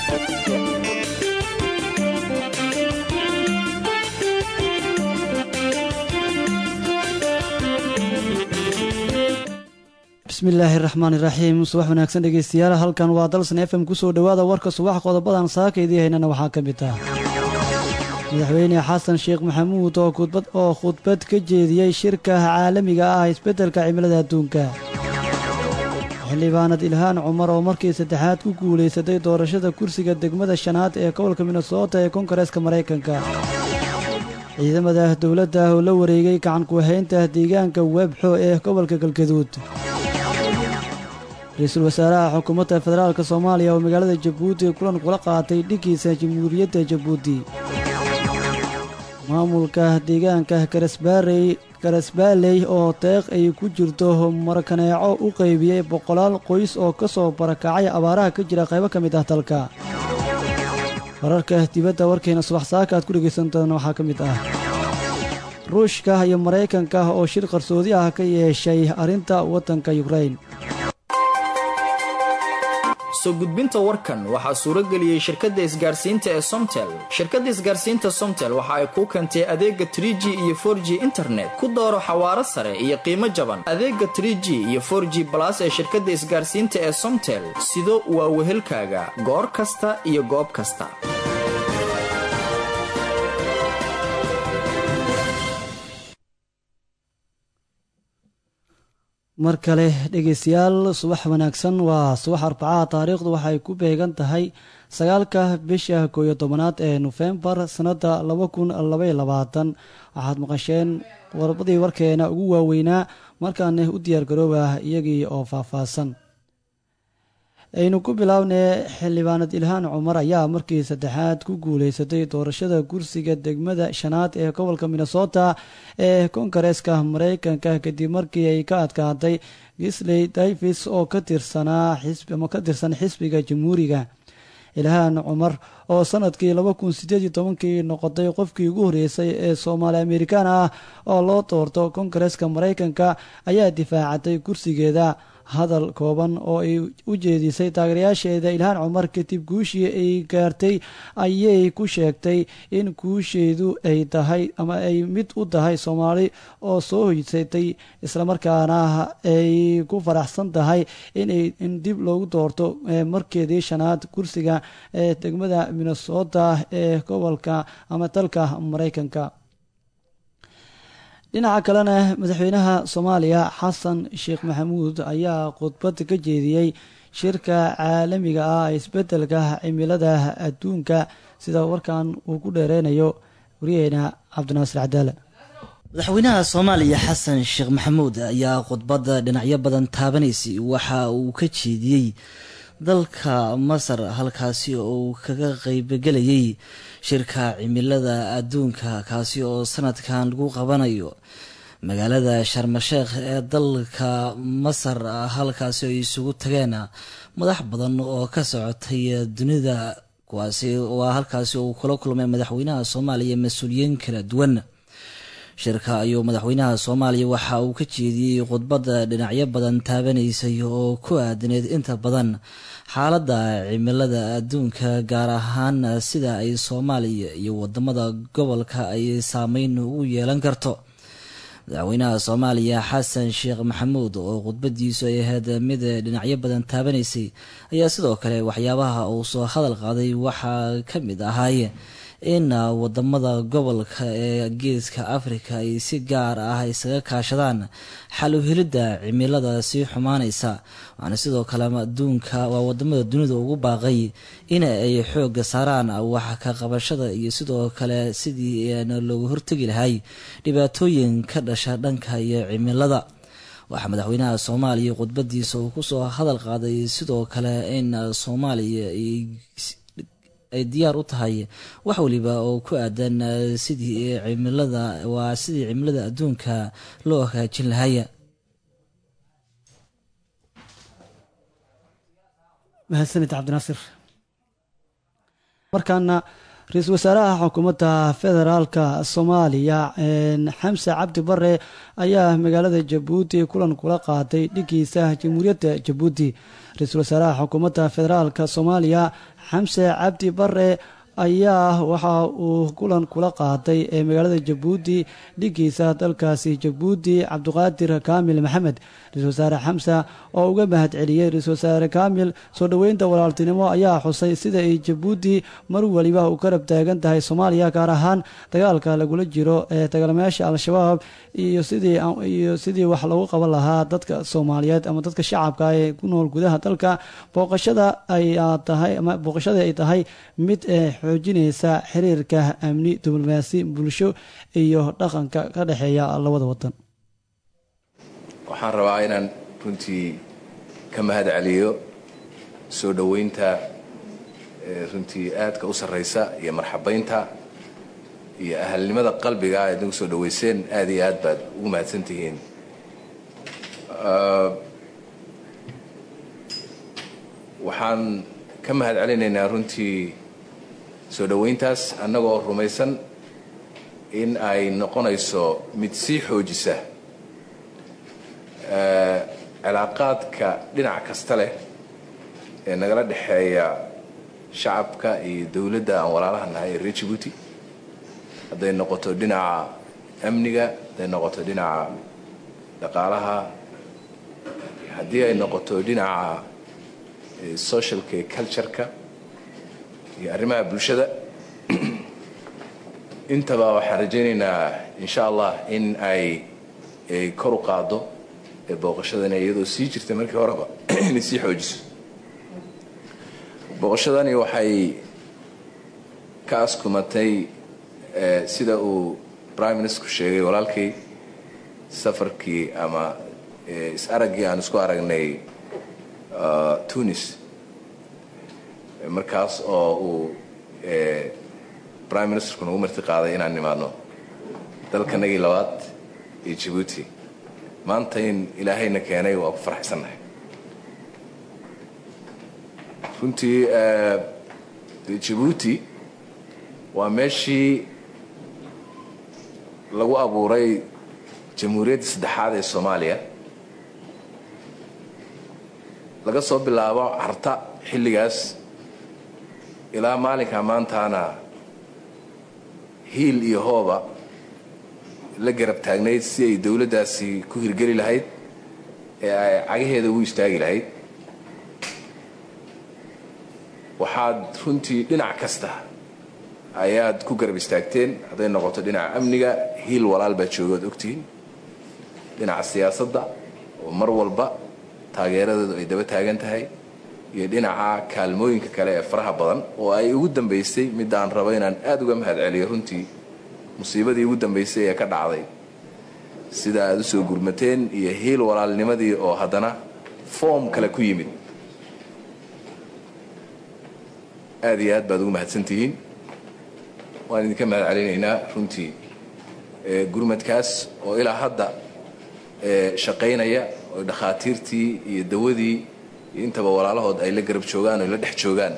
bismillaahi raxmaani raxiim subax wanaagsan dhegeystayaal halkan waa dalsan f m kusoo dhowaada warka subax qodobadan saaka idii haynana waxaa ka mid ah madaxweyne xasan sheekh maxamuud oo oo khudbad ka jeediyey shirka caalamiga ah isbeddelka cimilada adduunka xildhibaanad ilhaan cumar oo markii saddexaad ku guulaysatay doorashada kursiga degmada shanaad ee gobolka minnesota ee kongareeska maraykanka ciidamada dowladda oo la wareegay gacanku-haynta deegaanka webxo ee gobolka galgaduud ra-iisul wasaaraha xukuumadda federaalk soomaaliya oo magaalada jabuuti kulan kula qaatay dhiggiisa jamhuuriyadda jabuuti maamulka deegaanka karasbaarey karasbaaley oo deeq ay ku jirto markaneeco u qaybiyey boqolaal qoys oo ka soo barakacay abaaraha ka jira qaybo ka mid ah dalka wararka dibadda warkeena subax saaka aad ku dhegaysan doona waxaa ka mid ah ruushka iyo maraykanka oo shir qarsoodi ah ka yeeshay arrinta waddanka yukrain soo gudbinta warkan waxaa suuro geliyey shirkadda isgaarsiinta ee somtel shirkadda isgaarsiinta somtel waxa ay kuu keentay adeega tr g iyo for g internet ku dooro xawaaro sare iyo qiimo jaban adeega tr g iyo for g balas ee shirkadda isgaarsiinta ee somtel sido waa wehelkaaga goor kasta iyo goob kasta mar kale dhegeystayaal subax wanaagsan waa subax arbacaha taariikhdu waxay ku beegan tahay sagaalka bisha kooyo tobanaad ee nofembar sannadda laba kun labaiy labaatan waxaad maqasheen warbadii warkeena ugu waaweynaa markaana u diyaargarooba iyagii oo faahfaahsan aynu ku bilaabnay xildhibaanad ilhaan cumar ayaa markii saddexaad ku guulaysatay doorashada kursiga degmada shanaad ee gobolka minnesota ee kongareeska maraykanka kadib markii ay ka adkaatay gisley davis oo ka tirsanaa ama ka tirsan xisbiga jamhuuriga ilhaan cumar oo sanadkii laba kun sideed iyo tobankii noqotay qofkii ugu horreysay ee soomaali amerikaan ah oo loo doorto kongareeska maraykanka ayaa difaacatay kursigeeda hadal kooban oo ay u jeedisay taageerayaasheeda ilhaan cumar kadib guushii ay gaartay ayay ku sheegtay in guusheedu ay tahay ama ay mid u tahay soomaali oo soo hoysatay islamarkaana ay ku faraxsan tahay inay in dib loogu doorto markeedii shanaad kursiga ee degmada minnesota ee gobolka ama dalka maraykanka dhinaca kalena madaxweynaha soomaaliya xasan sheekh maxamuud ayaa khudbad ka jeediyey shirka caalamiga ah isbeddelka cimilada adduunka sida warkan uu ku dheereynayo waryaheena cabdinaasir cadaale madaxweynaha soomaaliya xasan sheekh maxamuud ayaa khudbadda dhinacyo badan taabanaysay waxa uu ka jeediyey dalka masar halkaasi oo uu kaga qeybgelayay shirka cimilada adduunka kaasi oo sanadkan lagu qabanayo magaalada sharmasheekh ee dalka masar halkaasi ay isugu tageen madax badan oo ka socotay dunida kuwaasi waa halkaasi uu kula kulmay madaxweynaha soomaaliya mas-uuliyiin kala duwan shirka ayuu madaxweynaha soomaaliya waxa uu ka jeediyey khudbadda dhinacyo badan taabanaysay oo ku aadaneed inta badan xaaladda cimilada adduunka gaar ahaan sida ay soomaaliya iyo wadamada gobolka ay saameyn ugu yeelan karto madaxweynaha soomaaliya xasan sheekh maxamuud oo khudbadiisu ay ahayd mid dhinacyo badan taabanaysay ayaa sidoo kale waxyaabaha uu soo hadal qaaday waxaa ka mid ahaay in wadamada gobolka ee geeska afrika ay si gaar ah isaga kaashadaan xal u helidda cimilada sii xumaanaysa waxaana sidoo kale adduunka waa wadamada dunida ugu baaqay in ay xooga saaraan wax ka qabashada iyo sidoo kale sidii looga hortegi lahay dhibaatooyin ka dhasha dhanka iyo cimilada waxaa madaxweynaha soomaaliya khudbadiisa uu kusoo hadal qaaday sidoo kale in soomaaliya ay diyaar u tahay wax waliba oo ku aadan sidii cimilada waa sidii cimilada adduunka loo hagaajin lahaya mahadsanid cabdinaasir markaana ra-iisul wasaaraha xukuumadda federaalka soomaaliya xamse cabdi bare ayaa magaalada jabuuti kulan kula qaatay dhigiisa jamhuuriyadda jabuuti ra-iisul wasaaraha xukuumadda federaalka soomaaliya xamse cabdi bare ayaa waxa uu kulan kula qaaday ee magaalada jabuuti dhigiisa dalkaasi jabuuti cabdiqaadir kaamil maxamed ra-isul wasaare xamsa oo uga mahad celiyey ra-isul wasaare kaamil soo dhoweynta walaaltinimo ayaa xusay sida ay jabuuti mar weliba u karab taagan tahay soomaaliya gaar ahaan dagaalka lagula jiro ee dagaalamayaasha al-shabaab iyo sidii iyo sidii wax lagu qaban lahaa dadka soomaaliyeed ama dadka shacabka ee ku nool gudaha dalka booqashada ayaa tahay ama booqashada ay tahay mid xoojinaysa xiriirka amni diblomaasi bulsho iyo dhaqanka ka dhexeeya labada wadan waxaan rabaa inaan runtii ka mahad celiyo soo dhoweynta runtii aadka u sarraysa iyo marxabaynta iyo ahalnimada qalbiga aad nagu soo dhoweyseen aad iyo aad baad ugu mahadsan tihiin waxaan ka mahad celinaynaa runtii soo dhoweyntaas annagoo rumaysan in ay noqonayso mid sii xoojisa cilaaqaadka dhinac kasta leh ee nagala dhexeeya shacabka iyo dowladda aan walaalaha nahay ee reer jibuuti hadday noqoto dhinaca amniga hadday noqoto dhinaca dhaqaalaha haddii ay noqoto dhinaca socialka iyo cultureka iyo arrimaha bulshada intaba waxaan rajaynaynaa insha allah in ay kor u qaado booqashadani iyadoo sii jirtay markii horeba inay sii xoojiso booqashadani waxay ka askumatay sida uu prime ministerku sheegay walaalkay safarkii ama is-araggii aan isku aragnay tunis markaas oo uu prime ministerku nagu marti qaaday inaan nimaadno dalkanagii labaad iyo jabuuti maanta in ilaahayna keenay waa ku farxaysannahay runtii jabuuti waa meeshii lagu abuuray jamhuuriyadda saddexaad ee soomaaliya laga soo bilaabo carta xilligaas ilaa maalinka maantaana hiil iyo hooba la garab taagnayd si ay dowladdaasi ku hirgeli lahayd ee ay cagaheeda ugu istaagi lahayd waxaad runtii dhinac kasta ayaad ku garab istaagteen hadday noqoto dhinaca amniga hiil walaal baa joogaad ogtihiin dhinaca siyaasadda oo mar walba taageeradeedu ay daba taagan tahay iyo dhinaca kaalmooyinka kale ee faraha badan oo ay ugu dambaysay midaan rabo inaan aada uga mahad celiyo runtii musiibadii ugu dambaysay ee ka dhacday sida aad u soo gurmateen iyo hiil walaalnimadii oo haddana foom kale ku yimid aad iyo aad baad ugu mahadsantihiin waan idinka mahad celinaynaa runtii gurmadkaas oo ilaa hadda shaqaynaya oo dhakhaatiirtii iyo dawadii iyo intaba walaalahood ay la garab joogaan oo la dhex joogaan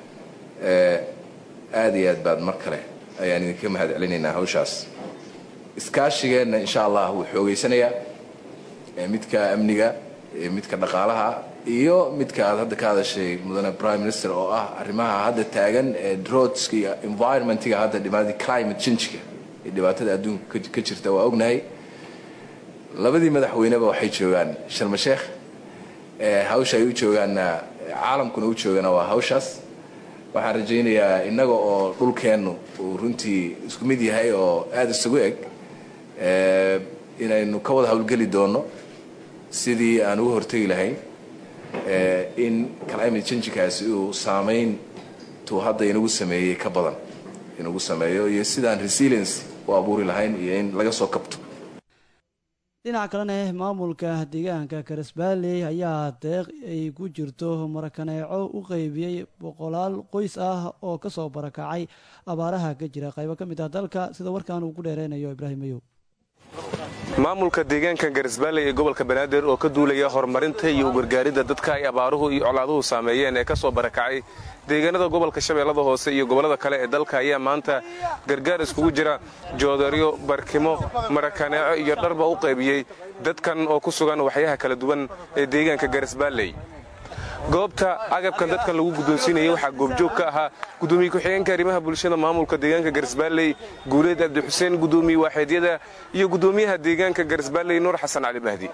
aad iyo aad baad mar kale ayaan idinka mahad celinaynaa hawshaas iskaashigeenna insha allah wuu xoogaysanayaa midka amniga midka dhaqaalaha iyo midka aad hadda ka hadashay mudane prime minister oo ah arrimaha hadda taagan ee drodska iyo environmentiga hadda dhibaatada climate changeka ee dhibaatada adduunka ka jirta waa ognahay labadii madaxweyneba waxay joogaan sharma sheekh hawsha ay u joogaanna caalamkuna u joogana waa hawshaas waxaan rajaynayaa innaga oo dhulkeennu uu runtii isku mid yahay oo aada isugu eg inaynu ka wada howlgeli doonno sidii aan uga hortegi lahayn in climate changekaasi uu saamayn tuu hadda inagu sameeyey ka badan inagu sameeyo iyo sidaan resilience u abuuri lahayn iyo in laga soo kabto dhinaca kalena maamulka deegaanka karisbaalley ayaa deeq ay ku jirto marakaneeco u qeybiyey boqolaal qoys ah oo kasoo barakacay abaaraha ka jira qaybo ka mid ah dalka sida warkan uu ku dheereynayo ibraahim mayow maamulka deegaanka garisbaalley ee gobolka banaadir oo ka duulaya horumarinta iyo ugargaaridda dadka ay abaaruhu iyo colaaduhu saameeyeen ee ka soo barakacay deegaanada gobolka shabeellada hoose iyo gobollada kale ee dalka ayaa maanta gargaar iskugu jira joodaryo barkimo marakaneeco iyo dharba u qaybiyey dadkan oo ku sugan waxyaha kala duwan ee deegaanka garisbaalley goobta agabkan dadkan lagu guddoonsiinayay waxaa goobjoog ka ahaa gudoomiye ku-xigeenka arrimaha bulshada maamulka deegaanka garisbaalley guuleed abdixuseen gudoomiye waaxeedyada iyo gudoomiyaha deegaanka garisbaalley nuur xasan cali mahdi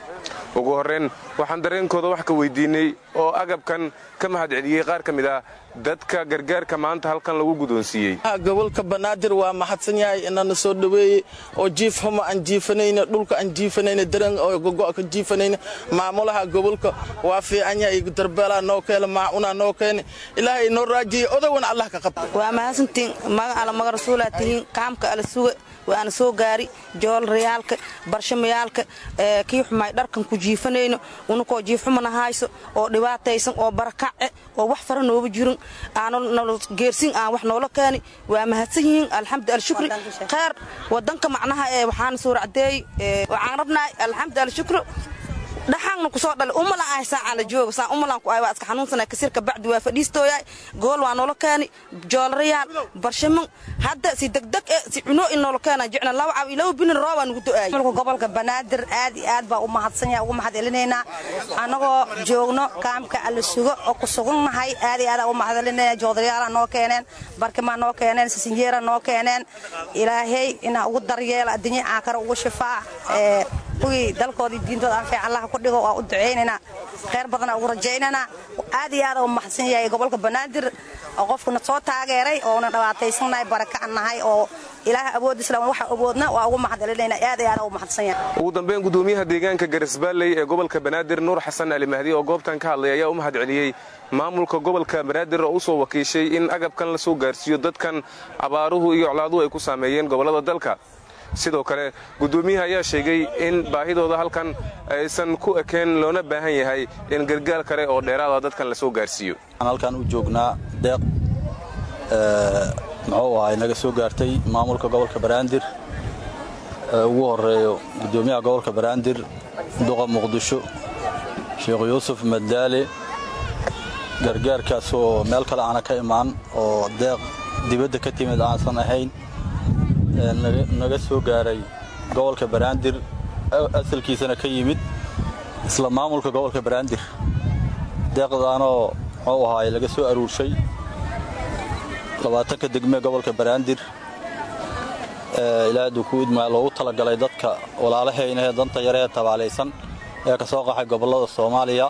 ugu horrayn waxaan dareenkooda wax ka weydiinay oo agabkan ka mahad celiyey qaar ka mid ah dadka gargaarka maanta halkan lagu guddoonsiiyey gobolka banaadir waa mahadsan yahay inana soo dhoweeyey oo jiif xumo aan jiifanayna dhulka aan jiifanayna daran oo gogo ka jiifanayna maamulaha gobolka waa fiican yahay darbeelaa noo keena maacunaa noo keena ilaahay noo raajiyey odawana allah ka qabta waa mahadsantiin magan alla maga rasuulaa tihiin kaamka ala suga waana soo gaari joolrayaalka barshamayaalka kii xumaay dharkan ku jiifanayno unakoo jiifxumana hayso oo dhibaataysan oo barakace oo wax fara nooba jirin geersin aan wax noola keeni waa mahadsan yihiin alxamdu alshukri kheyr wadanka macnaha ee waxaana soo racdeey waxaan rabnahay alxamdu alshukri dhaxaanna kusoo dhale umalan ahay saacaan la jooga saan umalan ku ahay waa iska xanuunsanay kasirka bacdi waa fadhiistooyaay gool waa noola keeni joolarayaal barshaman hadda si degdeg e si cunoo in noola keena jecna laba cab iyo laba binin roobaa nugu do'aayay gobolka banaadir aad iyo aad baa u mahadsan yahay ugu mahad celinaynaa annagoo joogno kaamka alla sugo oo ku sugannahay aad iyo aad u mahad celinayna joodarayaala noo keeneen barkimaa noo keeneen sisinjeera noo keeneen ilaahay inaa ugu daryeela addunya caakara ugu shifaa kuwii dalkoodii diintooda anfiic allaha ku dhigo waa u ducaynaynaa kheyr badana ugu rajaynaynaa aad iyo aad u mahadsan yahay gobolka banaadir oo qofkuna soo taageeray oona dhawaataysannahay baraka nahay oo ilaaha awoodisla waxa awoodna waa ugu mahad celinayna aad iyo aad u mahadsan yahay ugu dambeyn gudoomiyaha deegaanka garisbaalley ee gobolka banaadir nuur xasan ali mahdi oo goobtan ka hadlay ayaa u mahad celiyey maamulka gobolka banaadir oo u soo wakiishay in agabkan la soo gaarsiiyo dadkan abaaruhu iyo colaaduhu ay ku saameeyeen gobollada dalka sidoo kale gudoomiyaha ayaa sheegay in baahidooda halkan aysan ku ekeen loona baahan yahay in gargaar kale oo dheeraada dadkan la soo gaarsiiyo halkan u joognaa deeq muxuu ahay naga soo gaartay maamulka gobolka banaadir ugu horeeyo gudoomiyaha gobolka banaadir duqa muqdisho sheekh yuusuf madaale gargaarkaas oo meel kale aana ka imaan oo deeq dibadda ka timid aansan ahayn naga soo gaaray gobolka banaadir asalkiisana ka yimid isla maamulka gobolka banaadir deeqdaanoo muxuu ahaay laga soo aruurshay labaatanka degmee gobolka banaadir ilaa aduu ku idmaa loogu talagalay dadka walaalahayna ee danta yaree tabaalaysan ee ka soo qaxay gobollada soomaaliya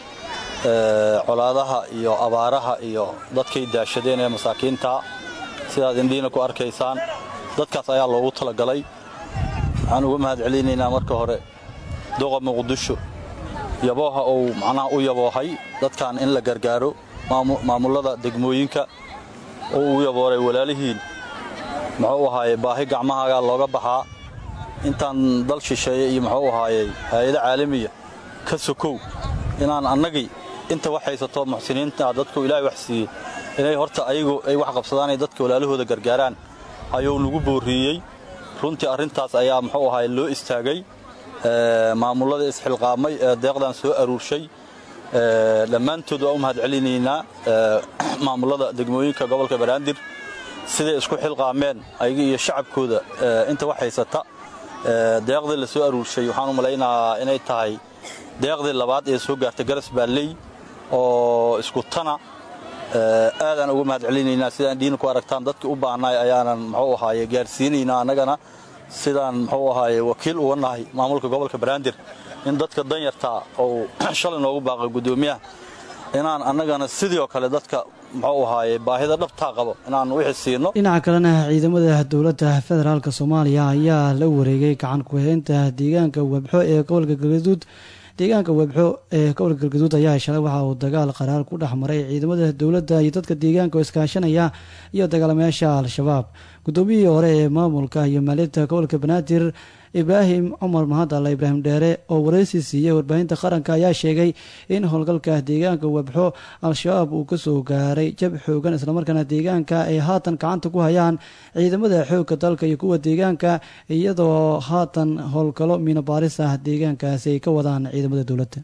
colaadaha iyo abaaraha iyo dadkay daashadeen ee masaakiinta sidaad indhiina ku arkaysaan dadkaas ayaa loogu talagalay waxaan uga mahad celinaynaa marka hore duqa muqdisho yabooha uu macnaha u yaboohay dadkan in la gargaaro maamullada degmooyinka oo uu yabooray walaalihiin muxuu ahaaye baahi gacmahaagaa looga baxaa intaan dal shisheeye iyo muxuu ahaayey hay-ado caalamiya ka sokow inaan annagii inta wax haysato muxsiniinta dadku ilaahay wax siiyey inay horta ayagu ay wax qabsadaanay dadka walaalahooda gargaaraan ayuu nagu boorriiyey runtii arrintaas ayaa muxuu ahaay loo istaagay maamullada isxilqaamay ee deeqdan soo aruurshay dhammaantood waa u mahad celinaynaa maamullada degmooyinka gobolka banaadir siday isku xilqaameen ayaga iyo shacabkooda inta wax haysata deeqdii la soo aruurshay waxaan u malaynahaa inay tahay deeqdii labaad ee soo gaartay garas baalley oo isku tana aadaan uga mahad celinaynaa sidaan diina ku aragtaan dadkii u baahnaay ayaanan muxuu ahaaye gaarsiinaynaa annagana sidaan muxuu ahaaye wakiil uga nahay maamulka gobolka banaadir in dadka danyartaa oo shalay noogu baaqay guddoomiyaha inaan annagana sidii oo kale dadka muxuu ahaaye baahida dhabtaa qabo inaan wixii siino dhinaca kalena ciidamada dowladda federaalk soomaaliya ayaa la wareegay gacan ku-haynta deegaanka webxo ee gobolka galgaduud deegaanka webxo ee gobolka galgaduud ayaa shalay waxa uu dagaal qaraar ku dhex maray ciidamada dowladda iyo dadka deegaanka oo iskaashanaya iyo dagaalamayaasha al-shabaab guddoomiyihii hore ee maamulka iyo maalinta gobolka banaadir ibraahim cumar mahadalla ibraahim dheere oo waraysi siiyey warbaahinta qaranka ayaa sheegay in howlgalka deegaanka webxo al-shabaab uu kasoo gaaray jab xoogan islamarkaana deegaanka ay haatan gacanta ku hayaan ciidamada xoogga dalka iyo kuwa deegaanka iyadoo haatan howlgalo miino baaris ah deegaankaasi ay ka wadaan ciidamada dowladda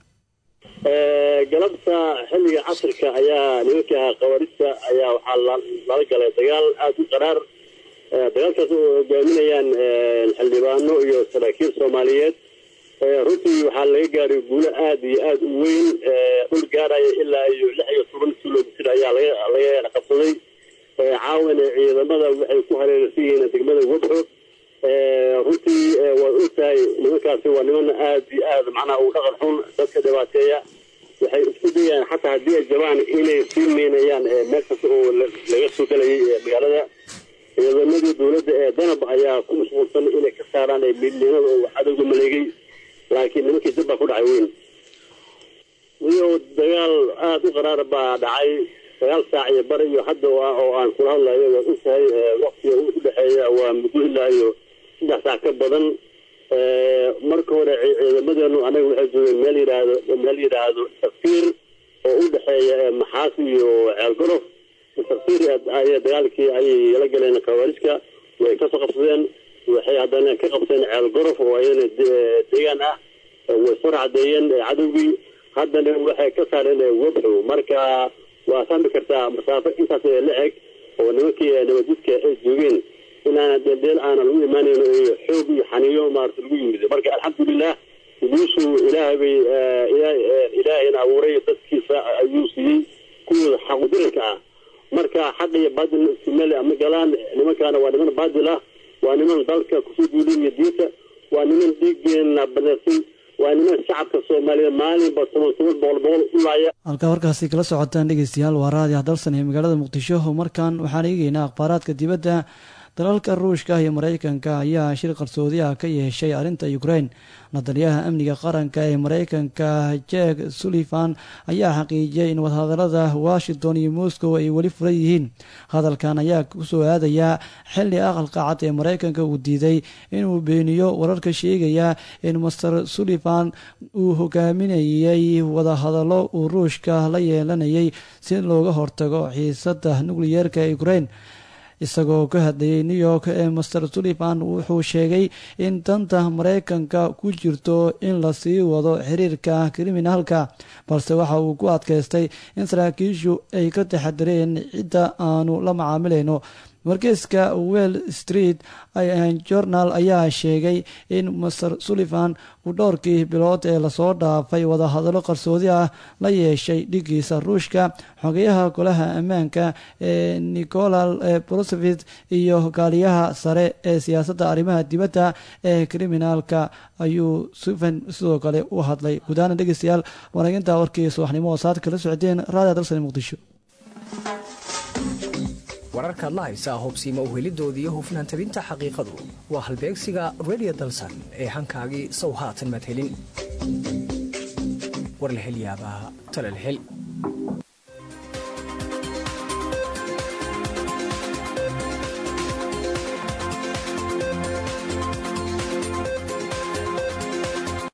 galabta xilliga casirka ayaa nimanka qabarista ayaa waxaa lala galay dagaal aada u qaraar dagaalkaas oo hogaaminayaan xildhibaano iyo saraakiil soomaaliyeed runtii waxaa laga gaaray guulo aada iyo aada u weyn dhul gaaraya ilaa iyo lix iyo toban kilomitr ayaa laga qabsaday caawana ciidamada waxay ku hareeraysan yihiin degmada wadxo runtii waad ogtahay nimankaasi waa niman aada iyo aada macnaha u dhaqan xun dadka dhibaateeya waxay isku dayaan xataa haddii ay jabaan inay sii meynayaan meel kasta oo laga soo gelayay magaalada ciidamadii dowladda ee danab ayaa ku mashquulsan inay ka saaraan midnimada oo cadowga maleegay laakiin nimankii dib baa ku dhacay weyn iyo dagaal aada u qaraar baa dhacay sagaal saac iyo bar iyo hadda oo aan kula hadlayo waad ogtahay waktiga u dhexeeya waa muddo ilaa iyo saddex saac ka badan marka hore ciidamadeenu anaga waxay joogeen meel yidhaahdo meel yidhaahdo takfiir oo u dhexeeya maxaas iyo ceelgorof takfiir ayay dagaalkii ayay la galeen khawaarijka way kasoo qabsadeen waxay haddana ka qabteen ceelgorof oo ayadana deegaan ah way soo racdeeyeen cadowgii haddana waxay ka saareen wabxo marka waa fahmi kartaa masaafo intaas la eg oo nimankii nabadjidka ay joogeen inaana deeldeel aana lagu imaanayn iyo xoog iyo xaniyo maarata lagu yimid marka alxamdulilah guushu ilaahay bay ilaahayna abuuray dadkiisa ayuu siiyey kuwooda xaqudiranka ah marka xaq iyo baadil ismeel ama galaan nimankaana waa niman baadil ah waa niman dalka kusoo duuliya diinta waa niman dhiigeena baneersan waa niman shacabka soomaaliyeed maalinba toban toban boqol boqol u laaya halkaa warkaasi kala socotaan dhegeystayaal waa raadiah dalsan ee magaalada muqdisho markan waxaan eegeynaa akhbaaraadka dibadda dalalka ruushka iyo mareykanka ayaa shir qarsoodi ah ka yeeshay arrinta ukraine nadaliyaha amniga qaranka ee mareykanka jek sullivan ayaa xaqiijiyay in wadahadalada washington iyo moscow ay weli furan yihiin hadalkan ayaa kusoo aadayaa xili aqalka cad ee mareykanka uu diiday inuu beeniyo wararka sheegaya in master sullivan uu hogaaminayay wadahadallo uu ruushka la yeelanayay si looga hortago xiisada nukliyeerka ee ukraine isagoo ka hadlayay new york ee master sullivan wuxuu sheegay in danta mareykanka ku jirto in lasii wado xiriirka kriminaalka balse waxa uu ku adkaystay in saraakiishu ay ka taxadireen cidda aanu la macaamilayno wargeyska well street journal ayaa sheegay in master sullivan uu dhowrkii bilood ee lasoo dhaafay wadahadallo qarsoodi ah la yeeshay dhigiisa ruushka xogeyaha golaha ammaanka ee nicolal brosevit iyo hogaaliyaha sare ee siyaasadda arrimaha dibadda ee kriminaalka ayuu suven sidoo kale u hadlay gudaana dhegeystayaal wanaginta warkii subaxnimo oo saad kala socdeen raadiya dalsani muqdisho wararkaad la haysaa hubsiima uhelidoodii hufnaan tabinta xaqiiqadu waa halbeegsiga redio dalsan ee hankaagii sow haatan maad helin war la hel yaabaa talal hel